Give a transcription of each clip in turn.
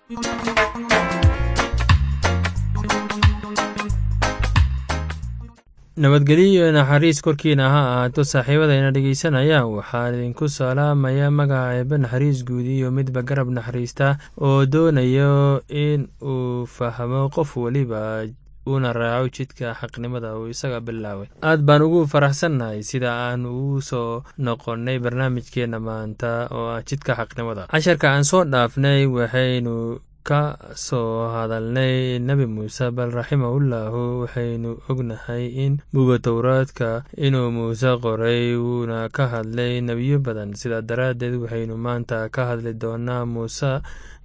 nabadgelyo iyo naxariis korkiina ha ahaato saaxiibadayna dhegeysanaya waxaan idinku salaamaya magaca eebe naxariis guud iyo midba garab naxariista oo doonayo in uu fahmo qof weliba uuna raaco jidka xaqnimada uu isaga bilaabay aad baan ugu faraxsannahay sida aan ugu soo noqonnay barnaamijkeenna maanta oo ah jidka xaqnimada casharka aan soo dhaafnay waxaynu ka soo hadalnay nebi muuse bal raximahullahu waxaynu ognahay in buga towraadka inuu muuse qoray wuuna ka hadlay nebiyo badan sidaa daraaddeed waxaynu maanta ka hadli doonaa muuse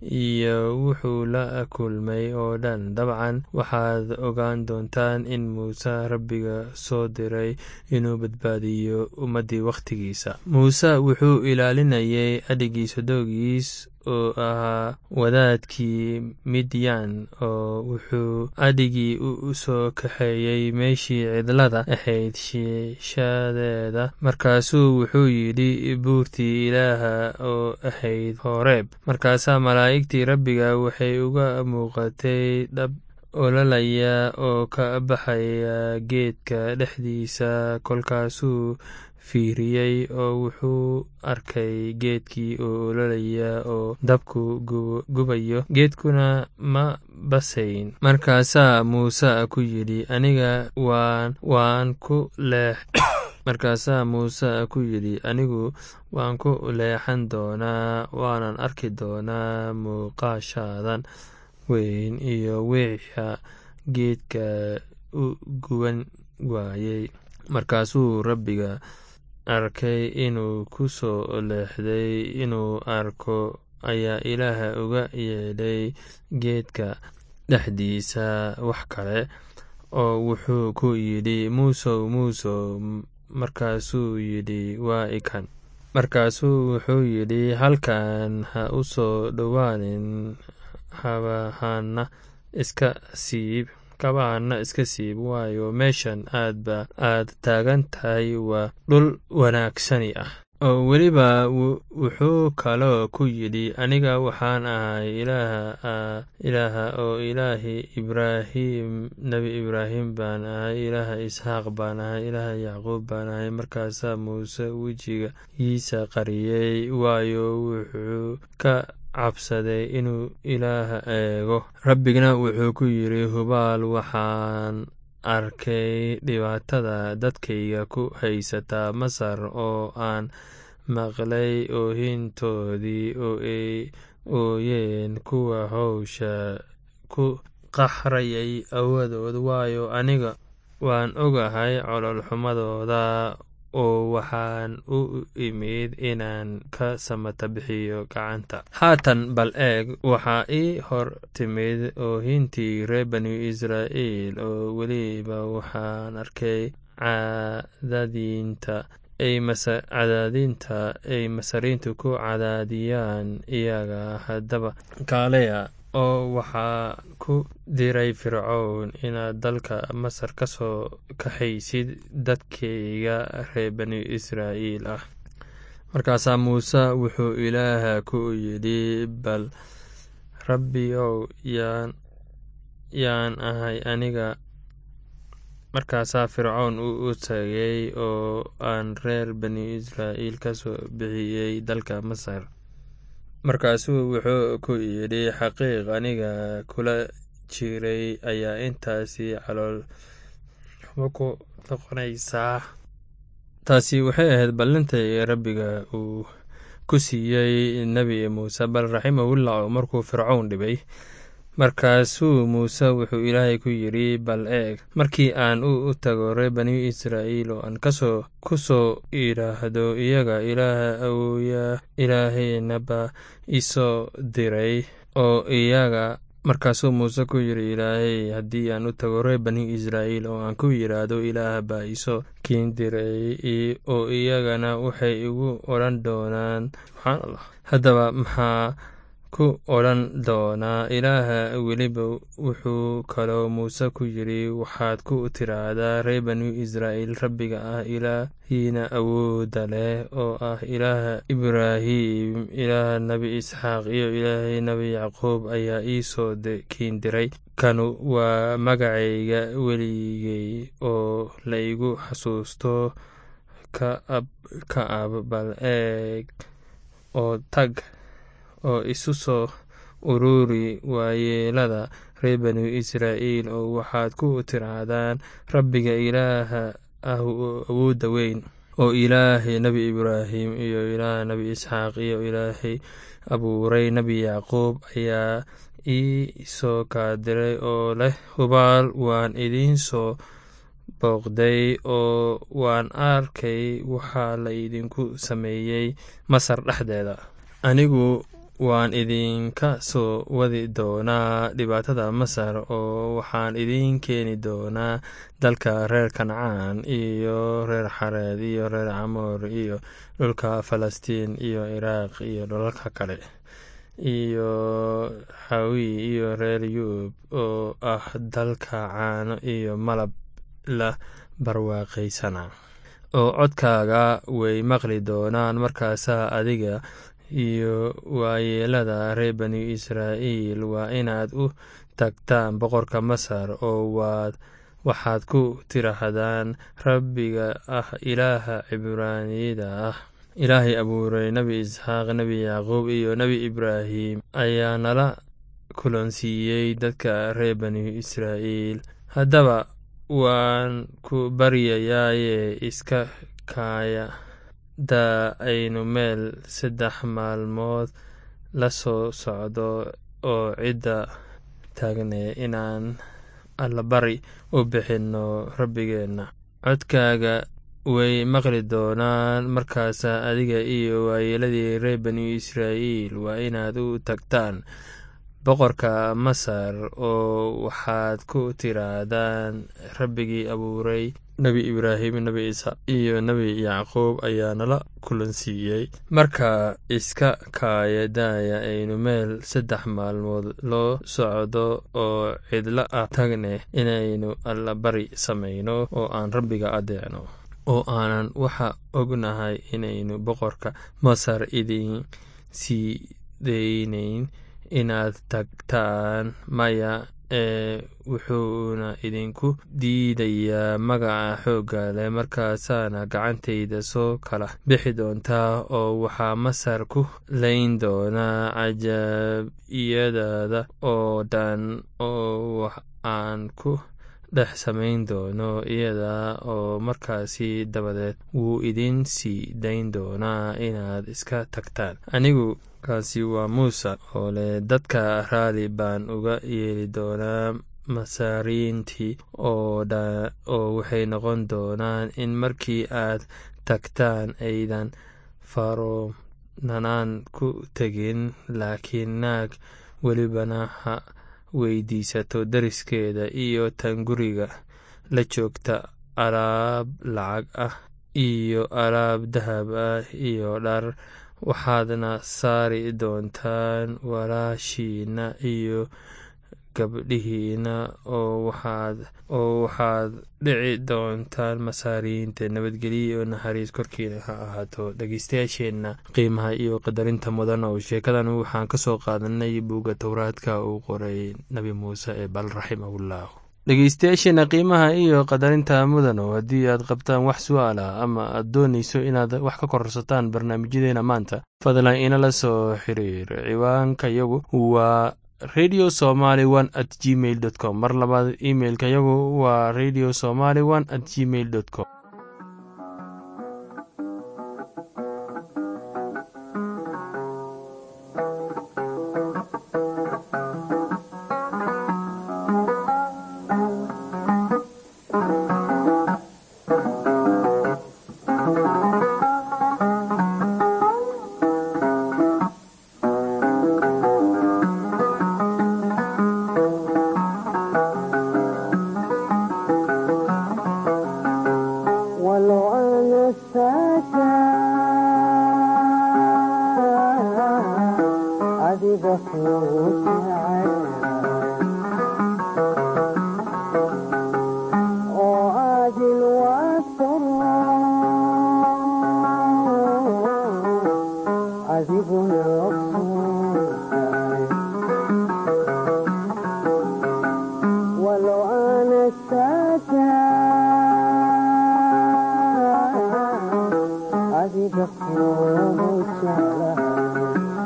iyo wuxuu la kulmay oo dhan dabcan waxaad ogaan doontaan in muuse rabbiga soo diray inuu badbaadiyo ummaddii wakhtigiisa muuse wuxuu ilaalinayay adhigiisa doogiis oo ahaa wadaadkii midyan oo wuxuu adhigii u soo kaxeeyey meeshii cidlada ahayd shiishadeeda markaasuu wuxuu yidhi buurtii ilaaha oo ahayd horeeb markaasaa malaa'igtii rabbiga waxay uga muuqatay dhab ololaya oo ka baxaya geedka dhexdiisa kolkaasuu fiiriyey oo wuxuu arkay geedkii oo ololaya oo dabku gubayo geedkuna ma basayn markaasaa muuse ku yidhi aniga waan waan ku leex markaasaa muuse ku yidhi anigu waan ku leexan doonaa waanan arki doonaa muuqaashaadan weyn iyo wiixa geedka u guban waayey markaasuu rabbiga arkay inuu ku soo leexday inuu arko ayaa ilaaha uga yeedhay geedka dhexdiisa wax kale oo wuxuu ku yidhi muusow muusow markaasuu yidhi waa ikan markaasuu wuxuu yidhi halkan ha u soo dhowaanin habahana iska siib kabahana iska siib waayo meeshan aadba aad taagan tahay waa dhul wanaagsani ah oo weliba wuxuu kaloo ku yidhi aniga waxaan ahay ilaaha oo ilaahi ibraahim nebi ibraahim baan ahay ilaaha isxaaq baan ahay ilaaha yacquub baan ahay markaasaa muuse wejigiisa qariyey waayo wuxuu ka cabsaday inuu ilaaha eego rabbigna wuxuu ku yidhi hubaal waxaan arkay dhibaatada dadkayga ku haysata masar oo aan maqlay oohintoodii oo ay ooyeen kuwa hawsha ku qaxrayay awadood waayo aniga waan ogahay cololxumadooda oo waxaan u imid inaan ka samata bixiyo gacanta haatan bal eeg waxaa ii hor timid oohintii reer banu israa'iil oo weliba waxaan arkay cadaadinta cadaadinta ay masariintu ku cadaadiyaan iyaga haddaba kaaleya oo waxaa ku diray fircown inaad dalka masar ka soo kaxaysid dadkayga reer bani israa'iil ah markaasaa muuse wuxuu ilaaha ku yidhi bal rabbi ow yaan yaan ahay aniga markaasaa fircown u tagay oo aan reer bani israa'iil ka soo bixiyey dalka masar markaasuu wuxuu ku yidhi xaqiiq aniga kula jiray ayaa intaasi calool xumo ku noqonaysaa taasi waxay ahayd ballintai rabbiga uu ku siiyey nebi muuse bal raximahullah markuu fircown dhibay markaasuu muuse wuxuu ilaahay ku yidhi bal eeg markii aan u tago reer bani israa'iil oo aan kasoo ku soo idhaahdo iyaga ilaaha awooya ilaahaynaba isoo diray oo iyaga markaasuu muuse ku yidhi ilaahay haddii aan u tago reer bani israa'iil oo aan ku yidhaahdo ilaah baa isoo kiin diray oo iyagana waxay igu odhan doonaan subxaan allah haddaba maxaa ku odhan doonaa ilaaha weliba wuxuu kaloo muuse ku yidhi waxaad ku tiraahdaa reer banu israa'iil rabbiga ah ilaahiina awoodda leh oo ah ilaaha ibraahim ilaaha nebi isxaaq iyo ilaahay nebi yacquub ayaa ii soo kiindiray kanu waa magacayga weligay oo laygu xasuusto ka ab bal eeg oo tag oo isu soo ururi waayeelada reer banu israa'iil oo waxaad ku tiraahdaan rabbiga ilaaha ah awoodda weyn oo ilaahay nebi ibraahim iyo ilaaha nebi isxaaq iyo ilaahay abuuray nebi yacquub ayaa ii soo kaadiray oo leh hubaal waan idiin soo booqday oo waan arkay waxaa la idinku sameeyey masar dhexdeeda anigu waan idinka soo wadi doonaa dhibaatada masar oo waxaan idiin keeni doonaa dalka reer kancaan iyo reer xareed iyo reer camoor iyo dhulka falastiin iyo ciraaq iyo dhulalka kale iyo xawi iyo reer yuub oo ah dalka caano iyo malab la barwaaqaysana oo codkaaga way maqli doonaan markaasaa adiga iyo waayeelada reer banu israa'iil waa inaad u tagtaan boqorka masar oo waad waxaad ku tiraahdaan rabbiga ah ilaaha cibraaniyada ah ilaahay abuuray nebi isxaaq nebi yacquub iyo nebi ibraahim ayaa nala kulansiiyey dadka reer banu israa'iil haddaba waan ku baryayaaye iska kaaya daa aynu meel saddex maalmood la soo socdo oo cidda taagne inaan allabari u bixinno rabbigeenna codkaaga way maqli doonaan markaasaa adiga iyo waayeeladii reer banu israa'iil waa inaad u tagtaan boqorka masar oo waxaad ku tiraahdaan rabbigii abuuray nebi ibraahim nebi isxaaq iyo nebi yacquub ayaa nala kulansiiyey marka iska kaaya daaya aynu meel saddex maalmood loo socdo oo cidlo ah tagne inaynu allabari samayno oo aan rabbiga adeecno oo aanan waxa ognahay inaynu boqorka masar idin sii deynayn inaad tagtaan maya ee wuxuuna idinku diidayaa magaca xoogga leh markaasaana gacantayda soo kala bixi doontaa oo waxaa masar ku layn doonaa cajaabiyadaada oo dhan oo wax aan ku dhex samayn doono iyada oo markaasi dabadeed wuu idin sii dayn doonaa inaad iska tagtaan anigu kaasi waa muuse oo leh dadka raali baan uga yeeli doonaa masaariintii oo waxay noqon doonaan in markii aad tagtaan aydan faroonanaan ku tegin laakiin naag welibana ha weydiisato dariskeeda iyo tan guriga la joogta alaab lacag ah iyo alaab dahab ah iyo dhar waxaadna saari doontaan walaashiina iyo gabdhihiina oo waxaad dhici doontaan masaariyiinta nabadgelyo iyo naxariis korkiina ha ahaato dhegeystayaasheenna qiimaha iyo qadarinta mudan oo sheekadan waxaan ka soo qaadanay buugga towraadka uu qoray nebi muuse ee bal raximahullah dhegeystayaasheena qiimaha iyo qadarinta mudano haddii aad qabtaan wax su-aala ama aad doonayso inaad wax ka kororsataan barnaamijyadeena maanta fadlan inala soo xiriir ciwaanka yagu waa radio somaly one at gmail dot com mar labaad imeilka yagu waa radio somaly one at gmail dot com adiga kuu jecel oo adil waasaro adiguna ogsoontahay walow aana saaja adiga kuu jeclahay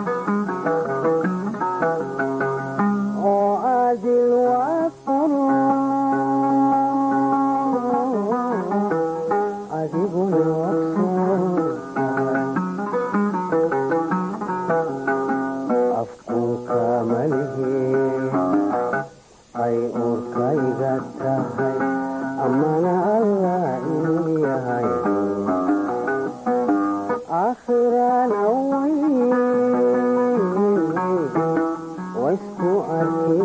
oo adil waasaro adiguna ogsoontahay afkuuka malihe ay uurkayga tahay amana allah inuu yahay aakhirana way waysku arki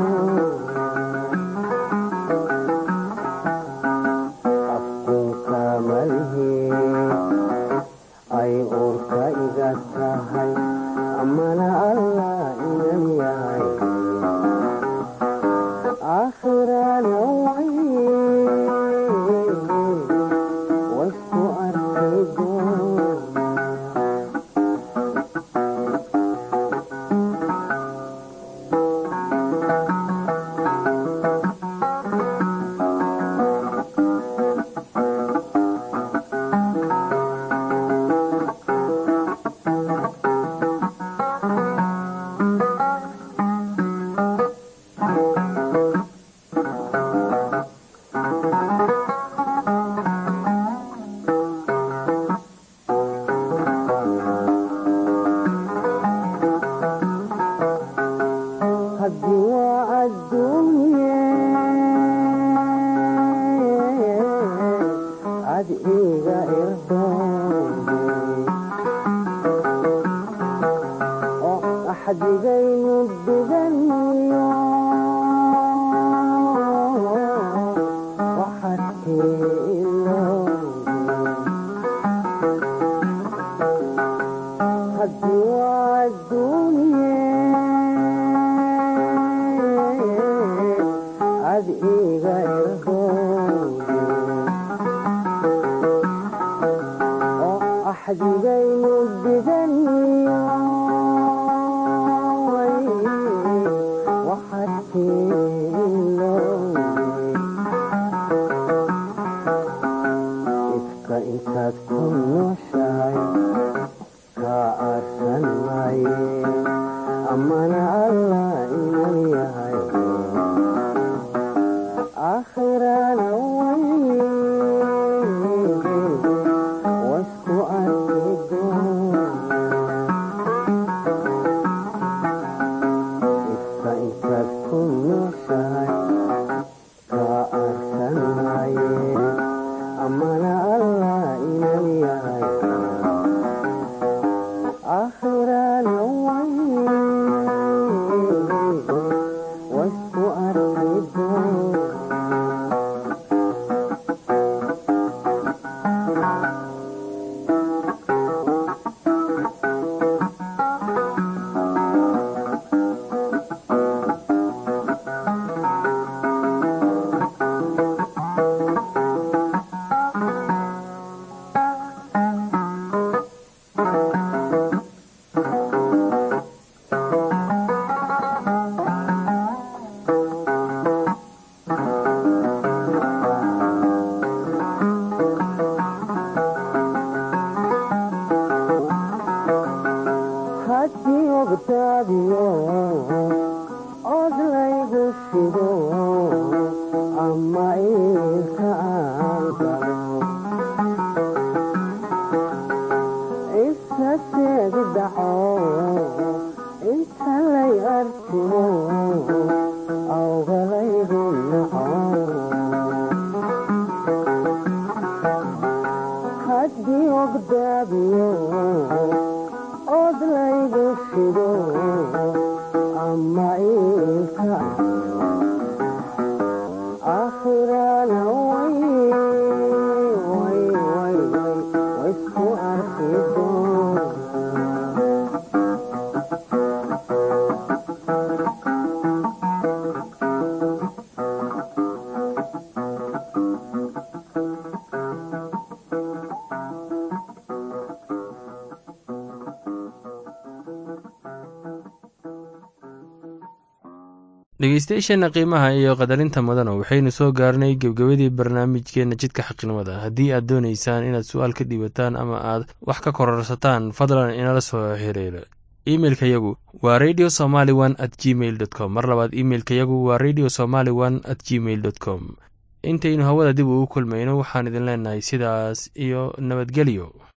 afkuuka malihe ay uurka iga tahay amana allah inan yahay aakhirana way waysku arki doona haddii waa adduunye ad iga irdoone oo axdigaynu duganiyo waxaad tiilooge haddii waa adduunye ad iga irdoone oo axdigaynu diganiyo waxaad tiilooge ifka intaad ku nooshahay kaa aarsan maaye amana allah inan yahay aakhirana way waysku arki doona ifka intaad ku nooshahay kaa aarsan maaye amana allah inan yahay aakhirana way waysku arki doona haddii ogtaadiyo od laygu shido ama iilka aan galo isa seegi dhaco inta lay artimo awgalaygu naco haddii ogdaabiyo od laygu shido ama iilka aakhirana way way way way waysku arki doona dhegeystayaasheenna qiimaha iyo qadarinta mudana waxaynu soo gaarnay gebgebadii barnaamijkeenna jidka xaqnimada haddii aad doonaysaan inaad su-aal ka dhiibataan ama aad wax ka kororsataan fadlan inala soo xiriiro imeilka yagu waa radio somaly one at gmail dot com mar labaad imeilka yagu waa radio somaly one at gmail dot com intaynu hawada dib ugu kulmayno waxaan idin leenahay sidaas iyo nabadgelyo